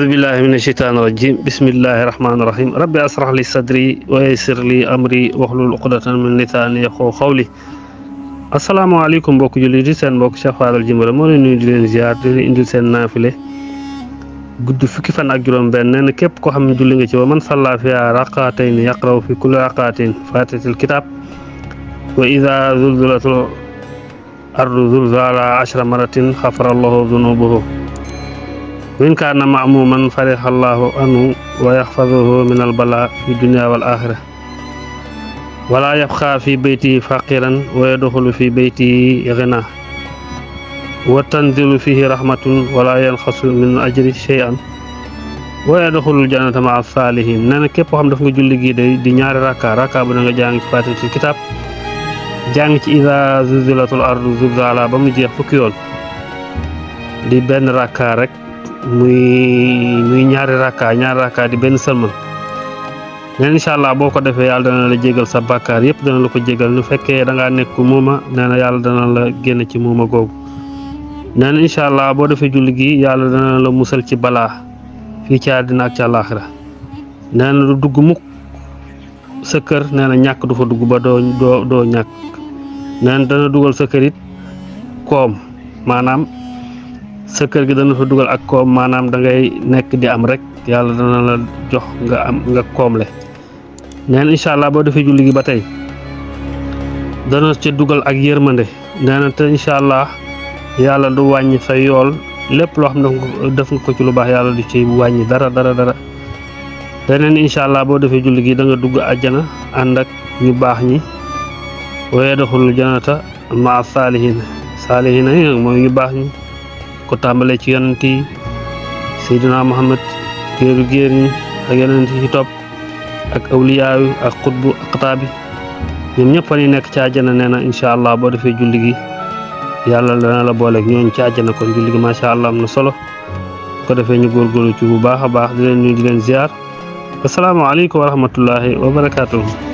أعوذ بالله من الشيطان الرجيم بسم الله الرحمن الرحيم ربي أسرح لي صدري ويسر لي أمري واحلل عقدة من لساني يفقهوا قولي asalaamaaleykum mbokk jullit yi seen mbokk Cheikh Fadal Djimbira moo leen nuyu di leen ziar di leen indil seen naafile guddi fukki fan ak juróom benn nee na képp koo xam ne julli nga ci wa man salla fiha raqaatayn yaqraw fi kulli raqaatin fatihatil kitab wa ida zulzilatul ardu zulzala ashra maratin xafara allahu dunubahu wa in kaana maamuman fariha allahu anhu wa yaxfaduhu min albala fi dunia wal axira wala yabqa fi beyti faqiran wa yadxulu fi beyti ghina wa tanzilu fihi rahmatun wala yanxasu min ajri shay'an wa yadxulu jannata maa saalihin nee na képp koo xam daf nga julli gii day di ñaari rakka rakka bu na nga jàng ci fatihatul kitab jàng ci ida zulzilatul ardu zulzala ba mu jeex fukki yoon di benn rakka rek muy muy ñaari rakka ñaari rakka di benn sëlmal neen incha allah boo ko defee yàlla dana la jégal sa bàkkaar yëpp dana la ko jégal nu fekkee da ngaa nekk muuma nee na yàlla dana la génn ci muuma googu nee na incha allah boo defee julli gi yàlla dana la musal ci balaa fii ci àddina ak ci àllaaxira nee na du dugg mukk sa kër nee na ñàkk du fa dugg ba doo doo doo ñàkk nee na dana dugal sa kër it koom maanaam sa kër gi dana fa dugal ak koom maanaam da ngay nekk di am rek yàlla dana la jox nga am nga koomle neen incha allah boo defee julli gi ba tey dana ca dugal ak yërmande nee na te incha allah yàlla du wàññi sa yool lépp loo xam ne def nga ko ci lu baax yàlla du ci wàññi dara dara dara deneen incha allah boo defee julli gi da nga dugg àjjana ànd ak ñu baax ñi waaye doxul janata ma saalihin saalihin yi nag mooy ñu baax ñi ko tàmbalee ci yonent yi Seydina Muhammad géeru géer ñi ak yeneen ci topp ak awliyaayu ak xutbu aqtaab bi ñoom ñëpp fa ni nekk ci àjjana nee na incha allah boo defee julli gi yàlla dana la booleeg ñooñu ci àjjana kon julli gi macha allah am na solo ko defee ñu góorgóorlu ci bu baax a baax di leen nuyu di leen ziar asalaamaaleykum wa rahmatullahi wa barakaatuhu